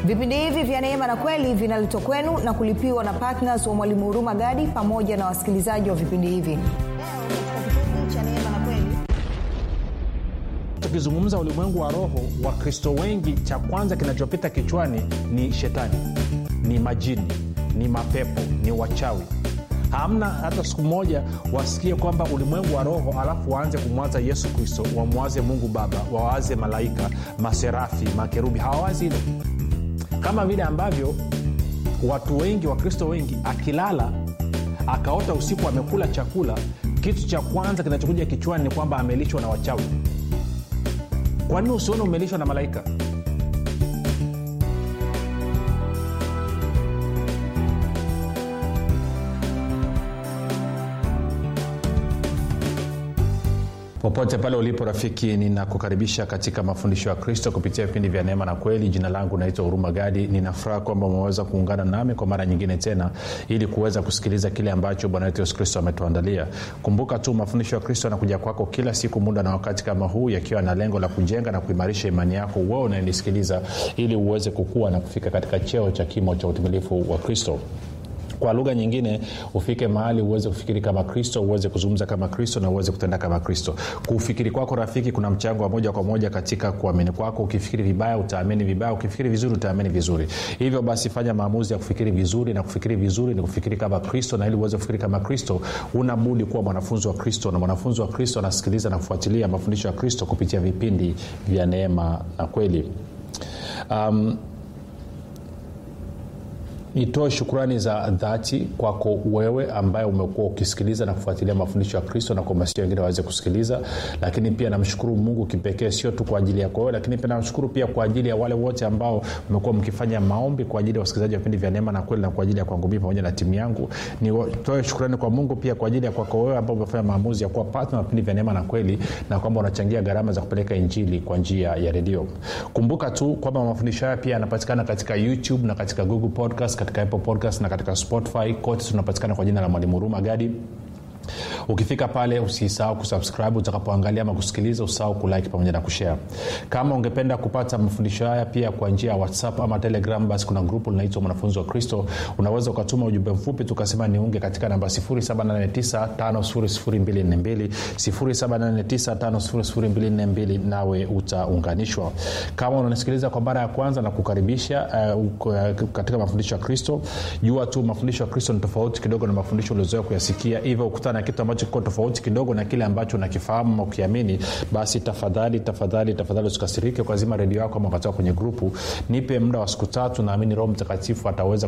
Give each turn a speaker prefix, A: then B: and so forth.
A: vipindi hivi vya neema na kweli vinaletwa kwenu na kulipiwa na ptns wa mwalimu huruma gadi pamoja na wasikilizaji wa vipindi hivi leo katika kipindi cha neema na kweli
B: tukizungumza ulimwengu wa roho wakristo wengi cha kwanza kinachopita kichwani ni shetani ni majini ni mapepo ni wachawi hamna hata siku moja wasikie kwamba ulimwengu wa roho alafu waanze kumwaza yesu kristo wamwaze mungu baba wawaze malaika maserafi makerubi hawawazi hilo kama vile ambavyo watu wengi wakristo wengi akilala akaota usiku amekula chakula kitu cha kwanza kinachokuja kichwani ni kwamba amelishwa na wachawi kwa nini usione umelishwa na malaika popote pale ulipo rafiki ninakukaribisha katika mafundisho ya kristo kupitia vipindi vya neema na kweli jina langu naitwa huruma gadi ninafuraha kwamba umeweza kuungana nami kwa mara nyingine tena ili kuweza kusikiliza kile ambacho bwana wetu yesu kristo ametuandalia kumbuka tu mafundisho ya kristo yanakuja kwako kila siku muda na wakati kama huu yakiwa na lengo la kujenga na kuimarisha imani yako wewe unayenisikiliza ili uweze kukua na kufika katika cheo cha kimo cha utimilifu wa kristo kwa lugha nyingine ufike mahali uweze kufikiri kama kristo uweze kuzungumza kama kristo na uweze kutenda kama kristo kufikiri kwako rafiki kuna mchango wa moja kwa moja katika kuamini kwako ukifikiri vibaya utaamini vibaya ukifikiri vizuri utaamini vizuri hivyo basi fanya maamuzi ya kufikiri vizuri na kufikiri vizuri ni kufikiri kama kristo na ili uweze kufikiri kama kristo unabudi kuwa mwanafunzi wa kristo na mwanafunzi wa kristo anasikiliza na kufuatilia mafundisho ya kristo kupitia vipindi vya neema na kweli um, nitoe shukrani za dhati kwako wewe ambaye umekuwa ukisikiliza na kufuatilia mafundisho ya kristo na kuhamasisha wengine waweze kusikiliza lakini pia namshukuru mungu kipekee sio tu kwa ajili yako wewe lakini pia namshukuru pia kwa ajili ya wale wote ambao mmekuwa mkifanya maombi kwa ajili ya wasikilizaji wa vipindi vya neema na kweli na kwa ajili ya kwangu mii pamoja na timu yangu nitoe shukrani kwa mungu pia kwa ajili ya kwako wewe ambao umefanya maamuzi ya kuwa patna wa vipindi vya neema na kweli na kwamba unachangia gharama za kupeleka injili kwa njia ya redio kumbuka tu kwamba mafundisho haya pia yanapatikana katika youtube na katika google podcast katika apple podcast na katika spotify kote tunapatikana kwa jina la mwalimu huruma gadi ukifika pale usisahau kusubscribe utakapoangalia ama kusikiliza usahau kulike pamoja na kushare kama ungependa kupata mafundisho haya pia kwa njia ya whatsapp ama telegram basi kuna grupu linaitwa mwanafunzi wa kristo unaweza ukatuma ujumbe mfupi tukasema niunge katika namba 7895242 7895242 nawe utaunganishwa kama unanisikiliza kwa mara ya kwanza na kukaribisha uh, katika mafundisho ya kristo jua tu mafundisho ya kristo ni tofauti kidogo na mafundisho uliozoea kuyasikia hivyo ukutana na kitu ambacho kiko tofauti kidogo na kile ambacho unakifahamu ama ukiamini basi tafadhali tafadhali tafadhali usikasirike ukazima redio yako ama ukatoka kwenye grupu nipe muda wa siku tatu naamini roho mtakatifu ataweza